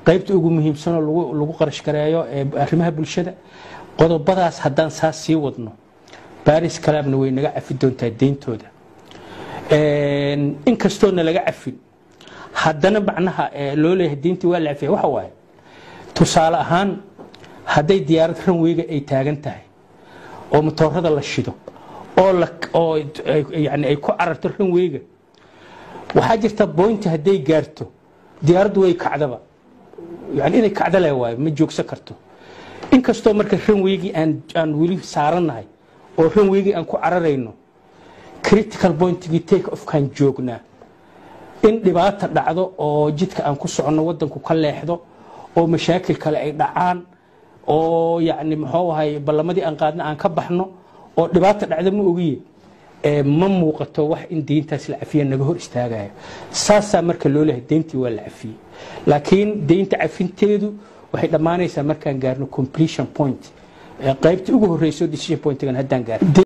qaybta ugu muhiimsanoo lagu qarash gareeyo arrimaha bulshada qodobadaas haddaan saas sii wadno baris kalaabna way naga cafi doontaa deyntooda inkastoona laga cafin haddana macnaha loo leeyahay deyntii waa la cafiya waxa waaye tusaale ahaan hadday diyaarad ranweyga ay taagan tahay oo matoorada la shido oo yani ay ku cararto ranweyga waxaa jirta boynti hadday gaarto diyaaraddu way kacdaba yani inay kacda le waayo ma joogsan karto inkastoo marka ranweygii aan weli saarannahay oo ranweygii aan ku cararayno critical pointigii take ofkaan joognaa in dhibaata dhacdo oo jidka aan ku soconno wadanku ka leexdo oo mashaakil kale ay dhacaan oo yani muxuu ahay ballamadii aan qaadna aan ka baxno oo dhibaata dhacda ma ogiye ma muuqato wax in deyntaas la cafiya naga hor istaagayo saasaa marka loo lehay deyntii waa la cafiyey laakiin deynta cafinteedu waxay dhammaanaysaa markaan gaarno completion point qaybtii ugu horreyso decision pointigan haddaan gaarno